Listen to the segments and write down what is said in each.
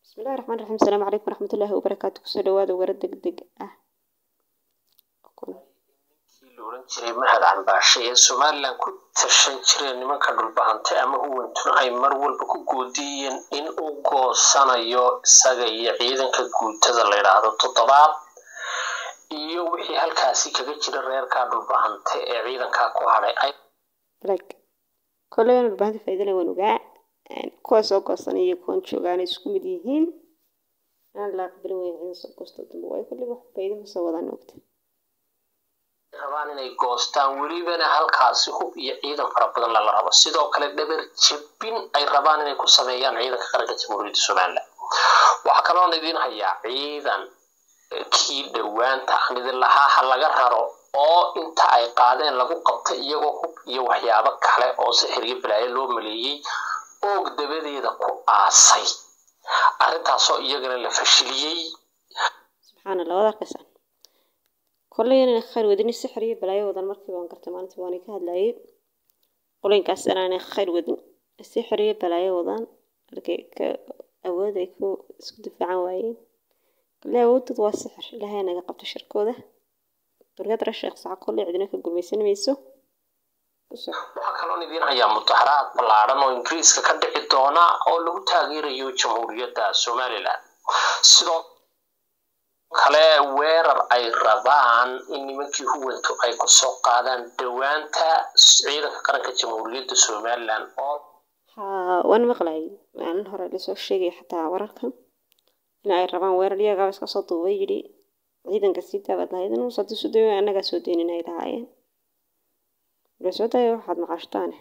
bismillahi raxmaan raxiim asalaamu calaykum waraxmatullaahi wabarakaatu kusoo dhawaada wara deg deg ah kii la oran jiray mahad cambaashe ee somalilan ku tashan jireen nimanka dhulbahante ama huwantuna ay mar walba ku goodiyeen in uu goosanayo isaga iyo ciidanka guutada la yidhaahdo toddobaad iyo wixii halkaasi kaga jira reerka dhulbahante ee ciidankaa ku hadhay ay like kolley aan dhulbahanta faa'iidana waan ogaa kuwa soo goosanaya iyo kuwan joogaana isku mid yihiin aan la aqbalin weyn ciidan soo goosto dambe waayo kolley wax faa'iido ma soo wadaan ogta rabaan inay goostaan welibana halkaasi hub iyo ciidan fara badan lala rabo sidoo kale dhabar jabin ay rabaan inay ku sameeyaan ciidanka qaranka jamhuuriyadda somalilan waxaa kaloon idin hayaa ciidan kii dhowaanta aan idin lahaa ha laga raro oo inta ay qaadeen lagu qabtay iyagoo hub iyo waxyaabo kale oo sixir iyo balaayo loo maleeyey oog dabadeeda ku aasay arrintaasoo iyagana la fashiliyey subxaana allah waad arkaysaan kolley inaan khayr wadin sixir iyo balaayo wadan markii baan gartay maalintii waan ka hadlayay qolooyinkaas inaanay khayr wadin sixir iyo balaayo wadaan halkay ka awood ay ku isku difaacan waayeen kolley awoodooda waa sixir ilaahay naga qabto shirkooda duriyadra sheekh saca kolley cidina ka gulmaysan mayso waxaa kaloon idiin hayaa mudaharaad ballaadhan oo ingiriiska ka dhici doona oo lagu taageerayo jamhuuriyadda somalilan sidoo kale weerar ay rabaan in nimankii huwantu ay kusoo qaadaan dhowaanta ciidanka qaranka jamhuuriyadda somalilan oo haa waan maqlayay maalin hore lasoo sheegay xataa wararkan in ay rabaan weerar iyagaaba iska soo duubay yidhi ciidanka sii daabad lahayd inuu sadi su dayo annagaa soo deynin ay lahaayeen wala soo dayo waxaad macaashtaane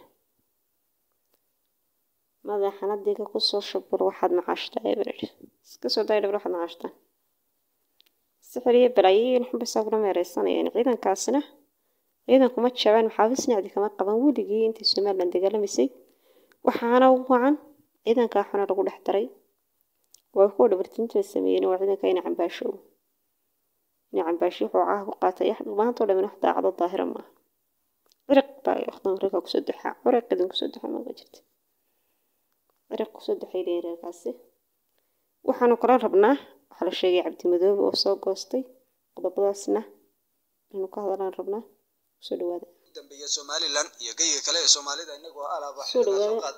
madaxan adiga kusoo shabur waxaad macaashtaa eberer iska soo dayo dhabar waxaad macaashtaan sixir iyo balaayiin xunbaysaa kula meereysanayeen ciidankaasina ciidankuma jabaan maxaabisnacdi kama qaban weligii intii somalilan dagaalamaysay waxaana u wacan ciidankaa xuna lagu dhex daray waa kuwa dhabartinta sameeyeen waa ciidanka ina cambaasho ina cambaasho wuxuu caaha ku qaatay maanta oo dhamin wax daacado daahira maaha ciriq baa waqtan reerka kusoo duxaa ciriq idin kusoo duxa maga jirta ciriq kusoo duxay leeyihin reerkaasi waxaanu kala rabnaa waxaa la sheegay cabdimadoobe oo soo goostay qodobadaasna inaynu ka hadalaan rabnaa kusoo dhawaada dambeeya somalilan iyo geyga kale ee soomaalida inagoo alaaba soo dhawaada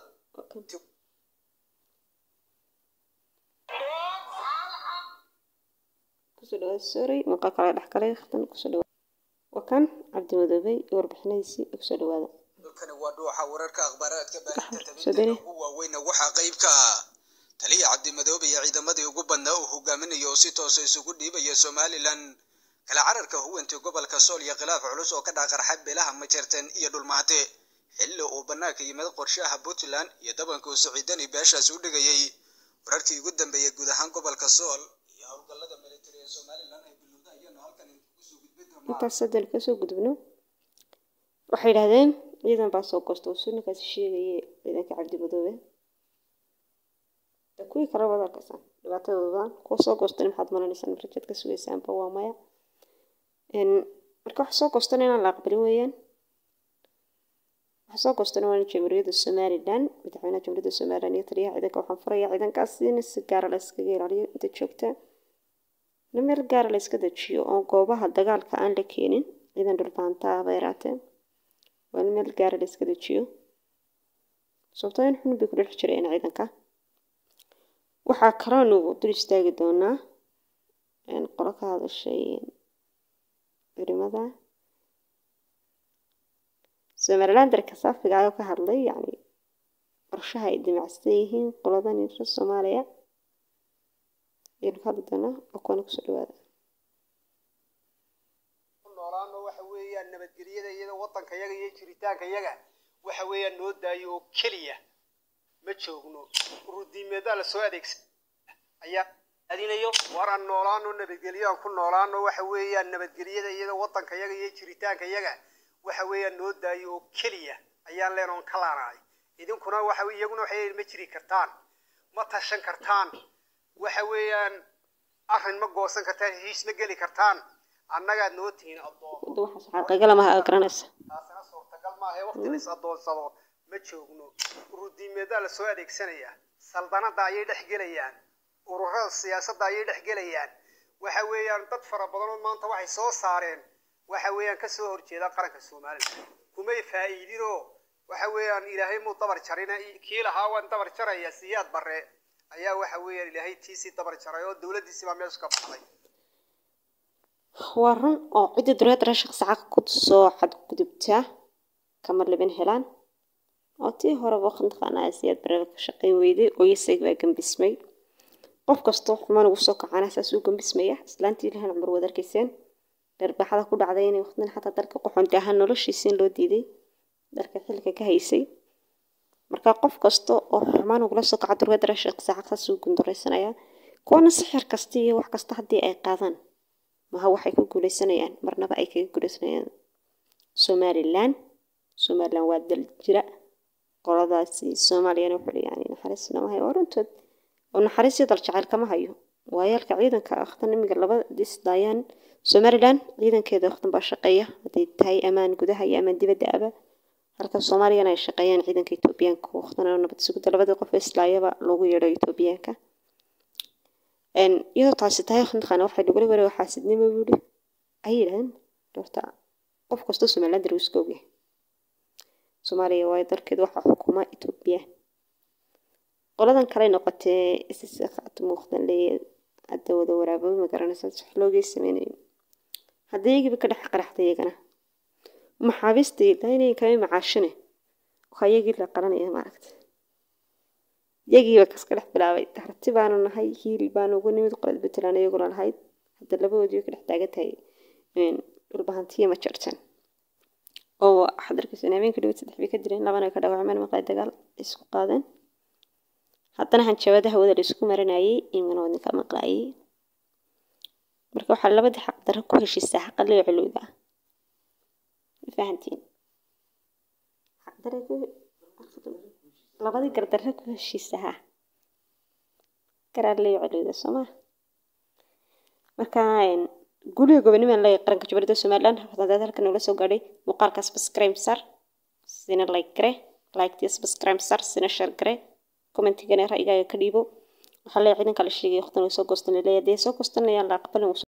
kusoo dhawaada sorry muuqaal kale dhex galay waqtan kusoo dhawaada waa kan cabdimadoobe iyo warbixinadiisii kusoo dhawaada dhulkani waa dhuuxa wararka akhbaaraadka baahinta soo tabinta dani ugu waaweyna waxaa qayb ka ah taliya cabdimadoobe iyo ciidamadii ugu badnaa uu hogaaminayo oo si toosa isugu dhiibaya somalilan kala cararka huwantii gobolka sool iyo khilaaf culus oo ka dhaaqarxa beelaha majarten iyo dhulmaate xilli uu bannaanka yimid qorshaha puntland iyo dabankuu siciidani beeshaas u dhigayay wararkii ugu dambeeyey guud ahaan gobolka sool iyo howlgallada militari ee somalilan ay bilowda ayaanu halkan idinku soo gudbin doonaa intaas haddaan kasoo gudubno waxay yidhahdeen ciidan baa soo goosta oo sunninkaasi sheegaye ciidanka cabdimadoobe de kuwii kale wada arkaysaan dhibaatadoodan kuwa soo goostana maxaad malanaysaan rajaad ka sugaysaanba waa maya marka waxa soo goostana inaan la aqbalin weeyaan waxa soo goostana waa jamhuuriyadda somalilan madaxweynaha jamhuuriyadda somalilan iyo taliyaha ciidanka waxaan furayaa ciidankaas in si gaara la iskaga ilaaliyo inta joogta in meel gaara la iska dejiyo oo goobaha dagaalka aan la keenin ciidan dhulbaanta ah bay yaraatee waa in meel gaara la iska dejiyo sababtoo in xun bay ku dhex jireen ciidanka waxaa kaloonu dul istaagi doonaa qolo ka hadashay culimada somalilandarka saafiga ayoo ka hadlay yani qorshaha ay dimacsan yihiin qoladan reer soomaaliya ayaynu ka hadli doonaa oo kuwana kusoo dhawaada noolaano waxa weeyaan nabadgelyada iyada wadanka yaga iyo jiritaanka yaga waxa weeyaan noo daayo oo keliya ma joogno urudiimeedaa lasoo adeegsan ayaa adinayo waraan noolaano nabadgelyadaan ku noolaano waxa weeyaan nabadgelyada iyada wadanka yaga iyo jiritaanka yaga waxa weeyaan noo daayo oo keliya ayaan leenoon ka laanahay idinkuna waxa iyaguna waxay ma jiri kartaan ma tashan kartaan waxa weeyaan arrin ma goosan kartaan heshiis ma geli kartaan annagaad noo tihiin addoon wadda waxaas xaqiiqala maha garanaysa taasina suurtagal maaha waqti la is addoonsado ma joogno urudiimeedaa lasoo adeegsanayaa saldanada ayay dhex gelayaan ururada siyaasadda ayay dhex gelayaan waxa weeyaan dad fara badanoo maanta waxay soo saareen waxa weeyaan kasoo horjeeda qaranka somalilan kumay faa'iidinoo waxa weeyaan ilaahay muu dabar jarina kii lahaa waan dabar jaraya siyaad bare ayaa waxa weeyaan ilaahay tiisii dabar jaray oo dowladdiisii baa meesha ka baxday waa run oo cidda dureedara shaqsi xaq ku soo xadgudubtaa kama libin helaan oo tii horeba mataqaanaa siyaad barada ka shaqayn weyday oo isaga baa gambismay qof kastoo xumaan ugu soo kacana saas uu gambismaya islaantii ilahan cumar wad arkayseen dharbaxada ku dhacday inay waqtin xataa dalka qoxonti ahaan noloshiisiin loo diiday dalka xilka ka haysay marka qof kasta oo xumaan ugula soo kaca durweedara shaqsi xaq saas uu gunduraysanaya kuwana sixir kasta iyo wax kasta haddii ay qaadaan maha waxay ku guuleysanayaan marnaba ay kaga guuleysanayaan somalilan somalilan waa dal jira qoladaasi soomaaliyana wuxuu yani naxariis lama hayo waa runtood oo naxariis iyo dal jacayl kama hayo waayaalka ciidanka akhtan imiga laba disdaayaan somalilan ciidankeeda akhtan baa shaqeeya hadday tahay amaan gudaha iyo amaan dibadda aba halka soomaaliyana ay shaqeeyaan ciidanka etoobiyaanka akhtan nabad sugidda labadii qof ee islaayaba loogu yeedho etoobiyaanka iyadoo taasi tahay mataqaana waxay lagula wareego xaasidnimo buuri ay yidhahdeen horta qof kastoo somaliland darwiiska ogyahay soomaaliya waayo dalkeeda waxaa xukuma etoobiya qoladan kale noqotee ssat muuqdan leeya hadda wada waraababa ma garanaysa wax loogay sameynayo haddii iyagiiba ka dhex qaraxday iyagana maxaabiista daynay kama macaashine waxaa iyagii la qalanaya maaragta iyagiiba kaska dhex bilaabay darti baanu nahay hiil baanu ugu nimid qolad puntland iyaguna lahayd hadda labadoodii ka dhex taagan tahay dhulbahantiya ma jartan oo waxaad arkaysa habeenka dhawad saddex bay ka direen labana ka dhaawacmeen maqlay dagaal isku qaadeen haddana hanjabada hawada la isku marinayay imana wadninka maqlaayay marka waxaa labadii xaq darro ku heshiisaa xaqa leo culowda ma fahantiin xaq darre ku labadii gardarre ku heshiisaha garaa leo culowda sooma marka guliga gobonimaan leeyahay qaranka jubaladda somaliland hadaad halkan ula soo gaadhay muuqaalkaas subscribe sar sina like gare like subscribe sar sina share gare commentigana ra'yigaaga ka dhiibo waxaa leeyahay ciidanka la sheegay waqtan way soo goostan leeyahay dee soo goostanayaan la aqbalin